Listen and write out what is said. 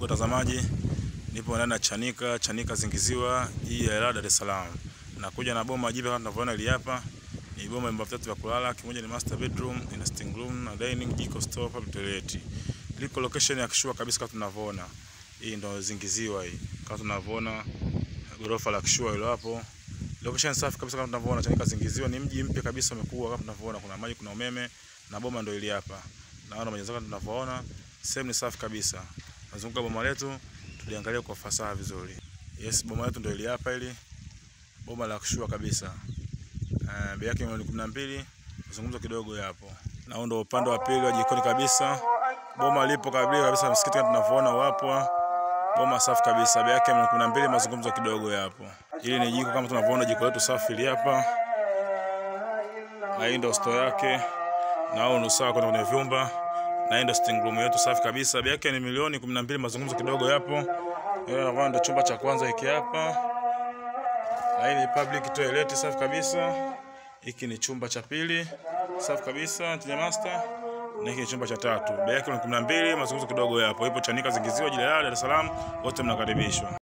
watazamaji, nipo ndani ya Chanika, Chanika Zingiziwa, hii ya Ilala, Dar es Salaam. Nakuja na boma jipya kama tunavyoona hili hapa. Ni boma ya vyumba vitatu vya kulala, kimoja ni master bedroom, ina sitting room na dining, jiko, store, public toilet. Liko location ya kishua kabisa kama tunavyoona. Hii ndio Zingiziwa hii. Kama tunavyoona gorofa la kishua hilo hapo. Location safi kabisa kama tunavyoona Chanika Zingiziwa ni mji mpya kabisa umekuwa kama tunavyoona kuna maji, kuna umeme na boma ndio hili hapa. Naona majengo kama tunavyoona, sehemu ni safi kabisa. Nazunguka boma letu tuliangalia kwa fasaha vizuri. Yes, boma letu ndio hili hapa hili. Boma la kushua kabisa. Eh, bei yake milioni 12. Mazungumzo kidogo yapo. Na huo ndio upande wa pili wa jikoni kabisa. Boma lipo kabisa kabisa msikiti kama tunavyoona wapo. Boma safi kabisa. Bei yake milioni 12, mazungumzo kidogo yapo. Hili ni jiko kama tunavyoona jiko letu safi hili hapa. Na hii ndio store yake. Na huo ni sawa kwenda kwenye vyumba. Na hii ndio sitting room yetu safi kabisa. Bei yake ni milioni 12, mazungumzo kidogo yapo. Hiyo ndio chumba cha kwanza hiki hapa. Na hii ni public toilet safi kabisa. Hiki ni chumba cha pili safi kabisa chenye master. Na hiki ni chumba cha tatu. Bei yake ni 12, mazungumzo kidogo yapo. Ipo Chanika Zingiziwa, Ilala, Dar es Salaam. Wote mnakaribishwa.